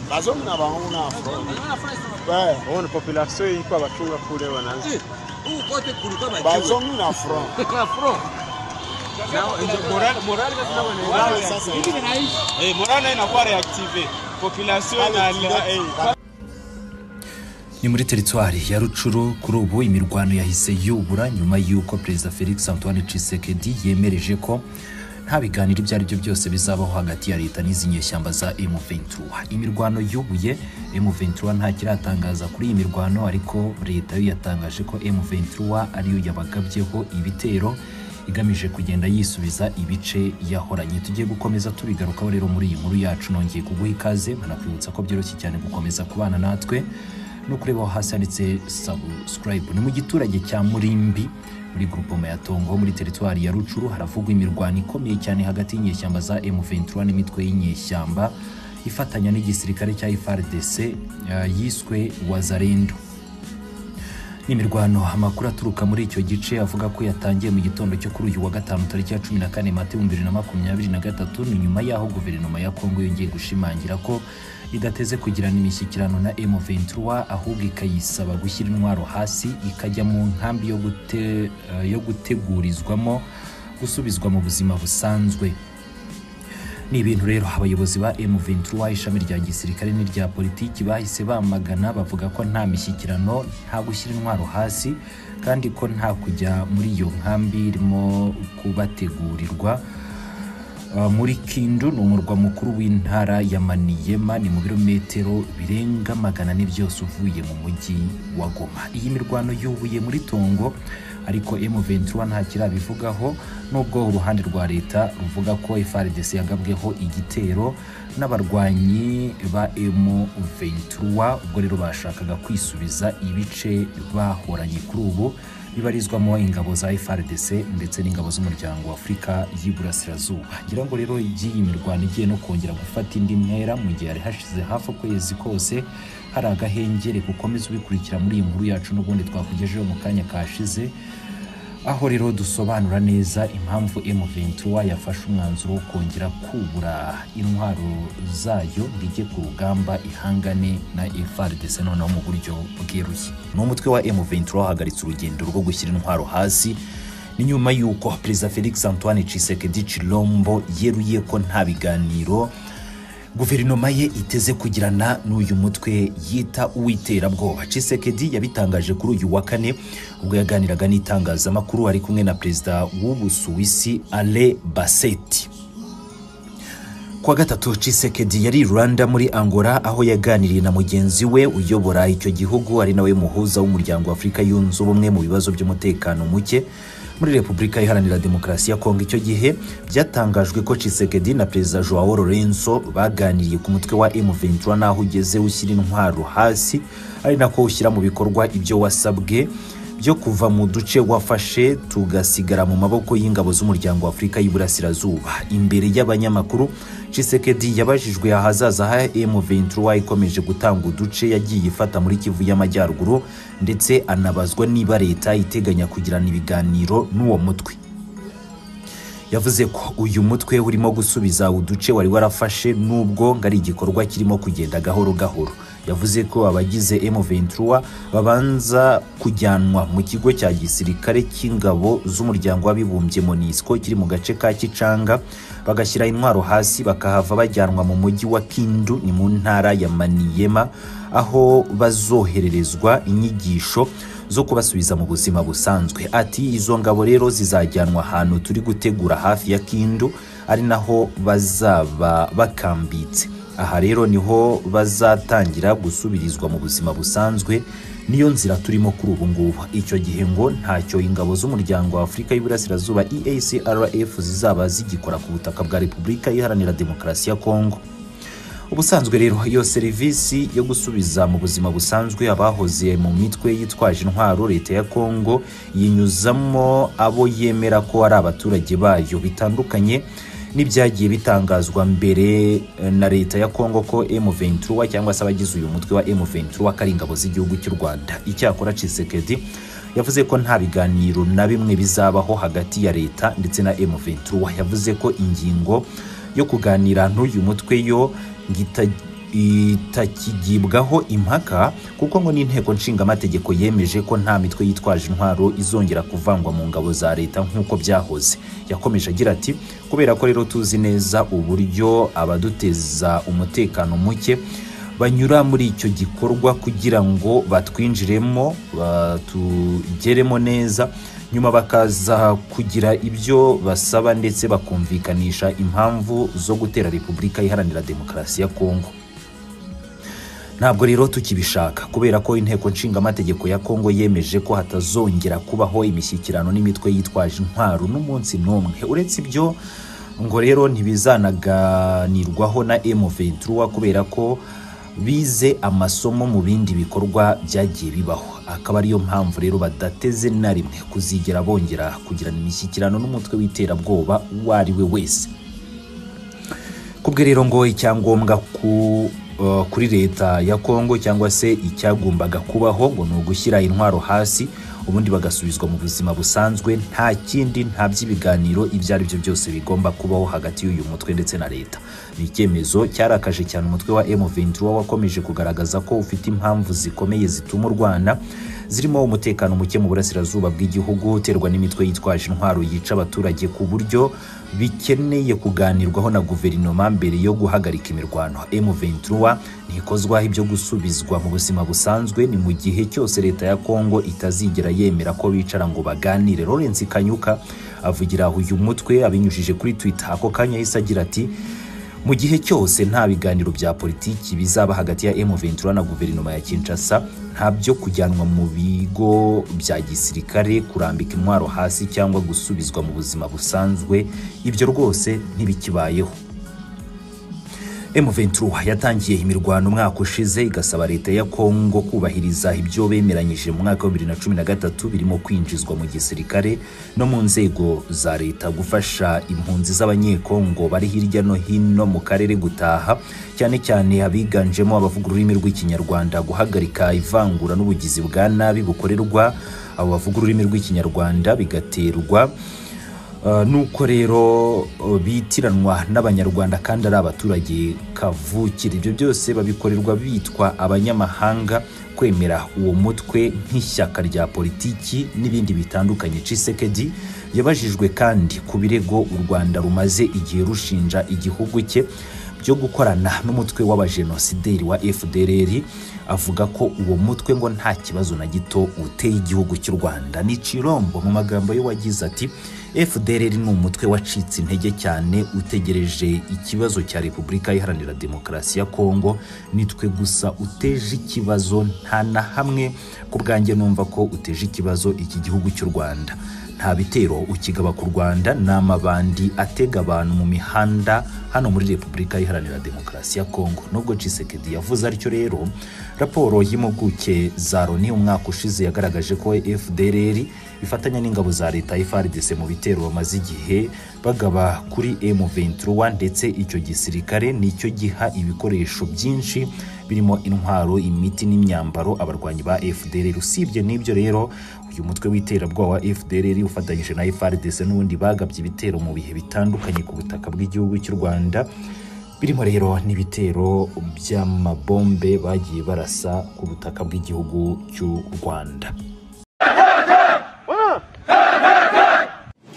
Bazungu na bahuna afro. Eh, Uone population hii kwa wachunga kule wanaanza. Huku kote kulikuwa machungwa. bazungu na afro. Na fro. Wale sasa Eh, morale inakuwa reactive. Population na eh. ni muri teritwari ya rucuru kuri ubu imirwano yahise yubura nyuma y'uko perezida felix antoine tshisekedi yemereje ko nta biganiro ibyo ari byo byose bizabaho hagati ya leta n'izi nyeshyamba za M23 imirwano yubuye M23 nta kiratangaza kuri iyi mirwano ariko leta yo yatangaje ko M23 ariyo yabagabyeho ibitero igamije kugenda yisubiza ibice yahoranye tugiye gukomeza tubigarukaho rero muri iyi nkuru yacu nongeye kuguha ikaze nkanakwibutsa ko byoroshye cyane gukomeza kubana natwe no kureba aho hasi handitse subscribe ni mu giturage cya murimbi muri grupoma ya tongo muri teritwari ya rucuru haravugwa imirwano ikomeye cyane hagati y'inyeshyamba za m23 n'imitwe y'inyeshyamba ifatanya n'igisirikare cya frdc eh, yiswe wazarendo imirwano amakuru aturuka muri icyo gice avuga ko yatangiye mu gitondo cyo kuri uyu wa gatanu tariki ya cumi na kane mata ibihumbi bibiri na makumyabiri na gatatu ni nyuma y'aho guverinoma ya kongo yongeye gushimangira ko idateze kugirana imishyikirano na m23 ahubwo ikayisaba gushyira intwaro hasi ikajya mu nkambi yo, gute, eh, yo gutegurizwamo gusubizwa mu buzima busanzwe ni ibintu rero abayobozi ba M23 ishami rya gisirikare n'irya politiki bahise bamagana bavuga ko nta mishyikirano nta gushyira intwaro hasi kandi ko nta kujya muri iyo nkambi irimo kubategurirwa Uh, muri kindu ni umurwa mukuru w'intara ya maniyema ni mu birometero birenga magana ane byose uvuye mu mujyi wa goma iyi mirwano yubuye muri tongo ariko m23 nta kirabivugaho nubwo uruhande rwa leta ruvuga ko frdc yagabweho igitero n'abarwanyi ba m23 ubwo rero bashakaga kwisubiza ibice bahoranye kuri ubu bibarizwamo ingabo za frdc ndetse n'ingabo z'umuryango wa afurika y'iburasirazuba ngira ngo rero iby'iyi mirwano igiye no kongera gufata indi ntera mu gihe hari hashize hafi ukwezi kose hari agahengere gukomeza ubikurikira muri iyi nkuru yacu n'ubundi twakugejeho mu kanya kashize aho rero dusobanura neza impamvu M23 yafashe umwanzuro wo kongera kubura intwaro zayo ngo ijye ku rugamba ihangane na FARDC noneho mu buryo bweruye n'umutwe wa M23 wahagaritse urugendo rwo gushyira intwaro hasi ni nyuma y'uko perezida felix antoine tshisekedi chilombo yeruye ko nta biganiro guverinoma ye iteze kugirana n'uyu mutwe yita uw'iterabwoba tshisekedi yabitangaje kuri uyu wa kane ubwo yaganiraga n'itangazamakuru ari kumwe na perezida w'ubusuwisi ale baseti kuwa gatatu Tshisekedi yari i Rwanda muri Angola aho yaganiriye na mugenzi we uyobora icyo gihugu ari nawe muhuza w'umuryango wa Afurika yunze ubumwe mu bibazo by'umutekano muke muri Repubulika Iharanira Demokarasi ya Kongo icyo gihe byatangajwe ko Tshisekedi na Perezida Joao Lorenzo baganiriye ku mutwe wa M23 n'aho ugeze ushyira intwaro hasi ari nako ushyira mu bikorwa ibyo wasabwe byo kuva mu duce wafashe tugasigara mu maboko y'ingabo z'umuryango w'afurika y'iburasirazuba imbere y'abanyamakuru Tshisekedi yabajijwe ahazaza ha M23 ikomeje gutanga uduce yagiye ifata muri Kivu y'Amajyaruguru ndetse anabazwa niba leta iteganya kugirana ibiganiro n'uwo mutwe yavuze ko uyu mutwe urimo gusubiza uduce wari warafashe n'ubwo ngari igikorwa kirimo kugenda gahoro gahoro yavuze ko abagize M23 babanza kujyanwa mu kigo cya gisirikare cy'ingabo z'umuryango w'abibumbye MONUSCO kiri mu gace ka Kicanga bagashyira intwaro hasi bakahava bajyanwa mu mujyi wa Kindu ni mu ntara ya Maniema aho bazohererezwa inyigisho zo kubasubiza mu buzima busanzwe ati izo ngabo rero zizajyanwa ahantu turi gutegura hafi ya Kindu ari naho bazaba bakambitse aha rero niho bazatangira gusubirizwa mu buzima busanzwe niyo nzira turimo kuri ubu ngubu icyo gihe ngo ntacyo ingabo z'umuryango wa afurika y'iburasirazuba eacrf zizaba zigikora ku butaka bwa repubulika iharanira demokarasi ya kongo ubusanzwe rero iyo serivisi yo gusubiza mu buzima busanzwe abahoze mu mitwe yitwaje intwaro leta ya kongo yinyuzamo abo yemera ko ari abaturage bayo bitandukanye n'ibyagiye bitangazwa mbere eh, na leta ya kongo ko M23 cyangwa se abagize uyu mutwe wa M23 ko ari ingabo z'igihugu cy'u Rwanda icyakora Tshisekedi yavuze ko nta biganiro na bimwe bizabaho hagati ya leta ndetse na M23 yavuze ko ingingo yo kuganira n'uyu mutwe yo ngo ita- itakigibwaho impaka kuko ngo n'inteko nshingamategeko yemeje ko nta mitwe yitwaje intwaro izongera kuvangwa mu ngabo za leta nk'uko byahoze yakomeje agira ati kubera ko rero tuzi neza uburyo abaduteza umutekano muke banyura muri icyo gikorwa kugira ngo batwinjiremo batugeremo neza nyuma bakaza kugira ibyo basaba ndetse bakumvikanisha impamvu zo gutera repubulika iharanira demokarasi ya kongo ntabwo rero tukibishaka kubera ko inteko nshingamategeko ya kongo yemeje ko hatazongera kubaho imishyikirano n'imitwe yitwaje intwaro n'umunsi n'umwe uretse ibyo ngo rero ntibizanaganirwaho na M23 kubera ko bize amasomo mu bindi bikorwa byagiye bibaho akaba ariyo mpamvu rero badateze na rimwe kuzigera bongera kugirana imishyikirano n'umutwe w'iterabwoba uwo ari we wese kubwe rero ngo icyangombwa ku eh, kuri leta ya Kongo cyangwa se icyagombaga kubaho ngo ni ugushyira intwaro hasi ubundi bagasubizwa mu buzima busanzwe nta kindi nta by'ibiganiro ibyo ari byo byose bigomba kubaho hagati y'uyu mutwe ndetse na leta ni icyemezo cyarakaje cyane umutwe wa M23 wakomeje kugaragaza ko ufite impamvu zikomeye zituma urwana zirimo umutekano muke mu burasirazuba bw'igihugu uterwa n'imitwe yitwaje intwaro yica abaturage ku buryo bikeneye kuganirwaho na guverinoma mbere yo guhagarika imirwano M23 ntikozwaho ibyo gusubizwa mu buzima busanzwe ni mu gihe cyose leta ya Kongo itazigera yemera ko bicara ngo baganire Lawrence Kanyuka avugira aho uyu mutwe abinyujije kuri Twitter ako kanya yahise agira ati mu gihe cyose nta biganiro bya politiki bizaba hagati ya M23 na guverinoma ya Kinshasa nta byo kujyanwa mu bigo bya gisirikare kurambika intwaro hasi cyangwa gusubizwa mu buzima busanzwe ibyo rwose ntibikibayeho M23 yatangiye imirwano umwaka ushize igasaba leta ya Kongo kubahiriza ibyo bemeranyije mu mwaka wa 2013 birimo kwinjizwa mu gisirikare no mu nzego za leta gufasha impunzi z'abanyekongo bari hirya no hino mu karere gutaha cyane cyane abiganjemo abavuga ururimi rw'ikinyarwanda guhagarika ivangura n'ubugizi bwa nabi bukorerwa abo bavuga ururimi rw'ikinyarwanda bigaterwa Uh, nuko rero uh, bitiranwa n'abanyarwanda kandi ari abaturage kavukire ibyo byose babikorerwa bitwa abanyamahanga kwemera uwo mutwe nk'ishyaka rya politiki n'ibindi bitandukanye Tshisekedi yabajijwe kandi ku birego u Rwanda rumaze igihe rushinja igihugu cye byo gukorana n'umutwe w'abajenosideri wa FDLR avuga ko uwo mutwe ngo nta kibazo na gito uteye igihugu cy'u Rwanda ni Cirombo mu magambo ye wagize ati FDLR ni umutwe wacitse intege cyane utegereje ikibazo cya Repubulika Iharanira Demokarasi ya Kongo nitwe gusa uteje ikibazo nta na hamwe ku bwanjye numva ko uteje ikibazo iki gihugu cy'u Rwanda nta bitero ukigaba ku Rwanda ni amabandi atega abantu mu mihanda hano muri Repubulika Iharanira Demokarasi ya Kongo nubwo Tshisekedi yavuze atyo rero raporo y'impuguke za Loni umwaka ushize yagaragaje ko FDLR ifatanya n'ingabo za leta FARDC mu bitero bamaze igihe bagaba kuri M23 ndetse icyo gisirikare nicyo giha ibikoresho byinshi birimo intwaro imiti n'imyambaro abarwanyi ba FDLR usibye n'ibyo rero uyu mutwe w'iterabwoba wa FDLR ufatanyije na FARDC n'ubundi bagabye ibitero mu bihe bitandukanye ku butaka bw'igihugu cy'u Rwanda birimo rero n'ibitero by'amabombe bagiye barasa ku butaka bw'igihugu cy'u Rwanda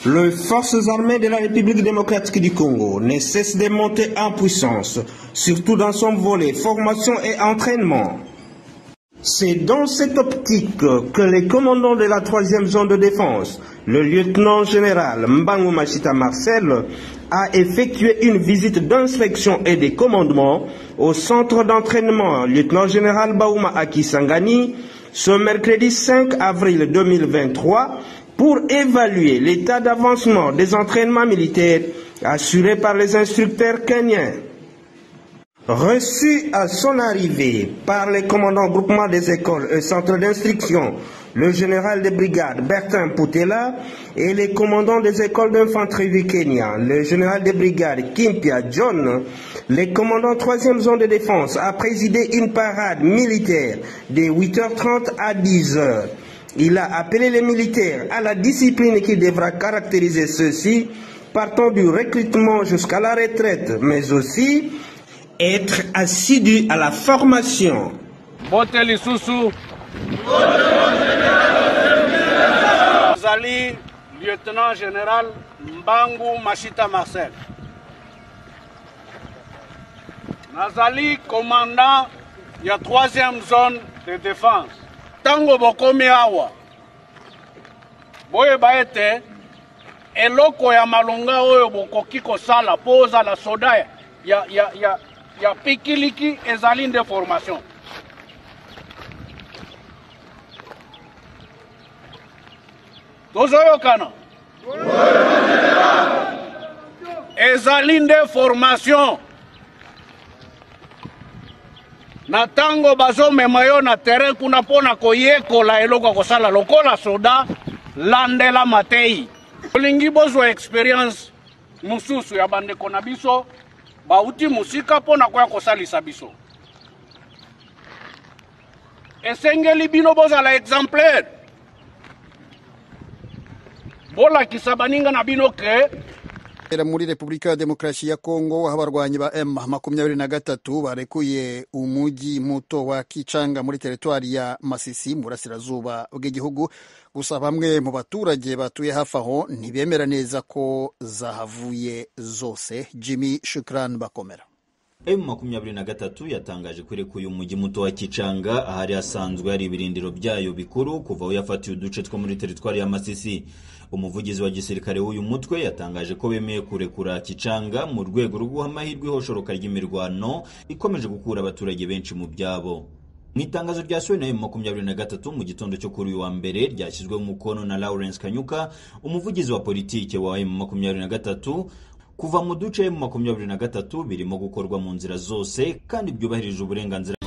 Les forces armées de la République démocratique du Congo ne cessent de monter en puissance, surtout dans son volet formation et entraînement. C'est dans cette optique que les commandants de la troisième zone de défense, le lieutenant général Mbango Machita Marcel, a effectué une visite d'inspection et de commandement au centre d'entraînement lieutenant général Baouma Akisangani ce mercredi 5 avril 2023 pour évaluer l'état d'avancement des entraînements militaires assurés par les instructeurs kenyans. Reçu à son arrivée par les commandants groupement des écoles et centres d'instruction, le général de brigade Bertin Poutela et les commandants des écoles d'infanterie du Kenya, le général de brigade Kimpia John, les commandants 3e zone de défense a présidé une parade militaire de 8h30 à 10h. Il a appelé les militaires à la discipline qui devra caractériser ceux-ci, partant du recrutement jusqu'à la retraite, mais aussi être assidu à la formation. bote lisusu ozali lieutenant général mbangu mashita marcel nazali commandant ya 3e zone de défense ntango bokomi awa boyeba ete eloko ya malonga oyo bokoki kosala mpo ozala soda ya, ya, ya, ya, ya pikiliki ezali nde formation tozoyokana ezali nde formation na ntango bazomema yo na terrain kuna mpo na koyekola eloko ya kosala lokola soda landela matei olingi bozwa experience mosusu ya bandeko na biso bauti mosika mpo na koya kosalisa biso esengeli bino bozala exemplaire bolakisa baninga na bino ke Era muri Repubulika ya Demokarasi ya Kongo abarwanyi ba M23 barekuye umujyi muto wa Kichanga muri teritwari ya Masisi mu burasirazuba bw'igihugu gusa bamwe mu baturage batuye hafi aho ntibemera neza ko zahavuye zose Jimmy Shukran Bakomera emu makumyabiri na gatatu yatangaje ko irekuye umujyi muto wa kicanga ahari hasanzwe hari ibirindiro byayo bikuru kuva aho yafatiye uduce two muri teritwari ya masisi umuvugizi wa gisirikare w'uyu mutwe yatangaje ko bemeye kurekura kicanga mu rwego rwo guha amahirwe ihoshoroka ry'imirwano ikomeje gukura abaturage benshi mu byabo mu itangazo ryasohowe na emu makumyabiri na gatatu mu gitondo cyo kuri uyu wa mbere ryashyizweho umukono na lawrence kanyuka umuvugizi wa politike wa emu makumyabiri na gatatu kuva mu duce mu makumyabiri na gatatu birimo gukorwa mu nzira zose kandi byubahirije uburenganzira